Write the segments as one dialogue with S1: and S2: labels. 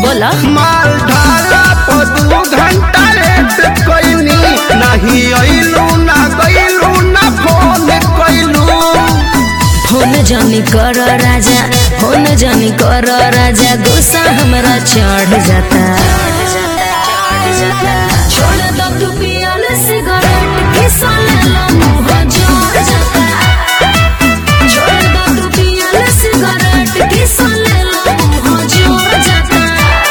S1: बोला
S2: माल ढाला पर दू घंटा लेट कइनी नहीं अइलू ना गइलू ना फोन कइलू
S1: फोन जनी कर राजा फोन जनी कर राजा गुस्सा हमरा चढ़ जाता छोड़ दो तू पियल सिगरेट किसा लेला मुंह जोड़ जाता छोड़ दो तू पियल सिगरेट किसा लेला मुंह जोड़ जाता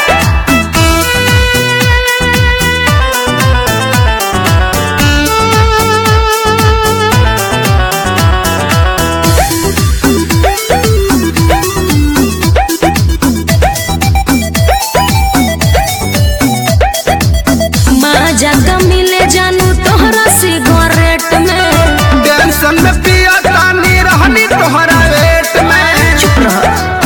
S1: माजा का मिले जानू तोहरा सिगरेट में
S2: टेंशन में पिया तानी रहनी तोहरा वेट में
S1: चुप रह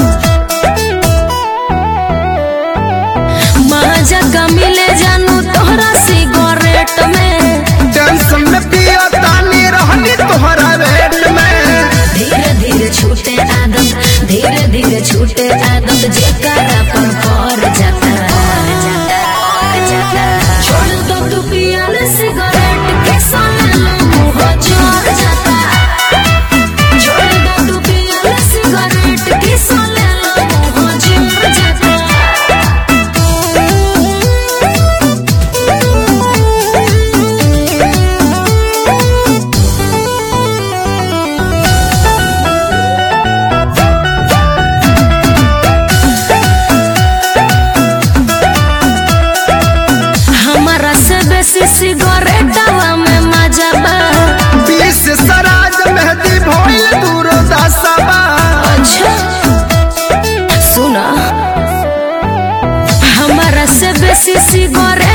S1: माजा का मिले जानू तोहरा सिगरेट में
S2: टेंशन में पिया तानी रहनी तोहरा वेट में
S1: धीरे धीरे छूटे आदत धीरे धीरे छूटे आदत जेकरा पर पड़ जाता छोड़ दो तू पियल सिगरेट के सामने मुंह जोड़ जाता छोड़ दो तू पियल सिगरेट के सामने मुंह जोड़ जाता हमारा से बेसी सिगरेटवा में मजा बा
S2: बीस सराज मेहदी भइल दूरो दसबा
S1: अच्छा सुना हमारा से बेसी सिगरेट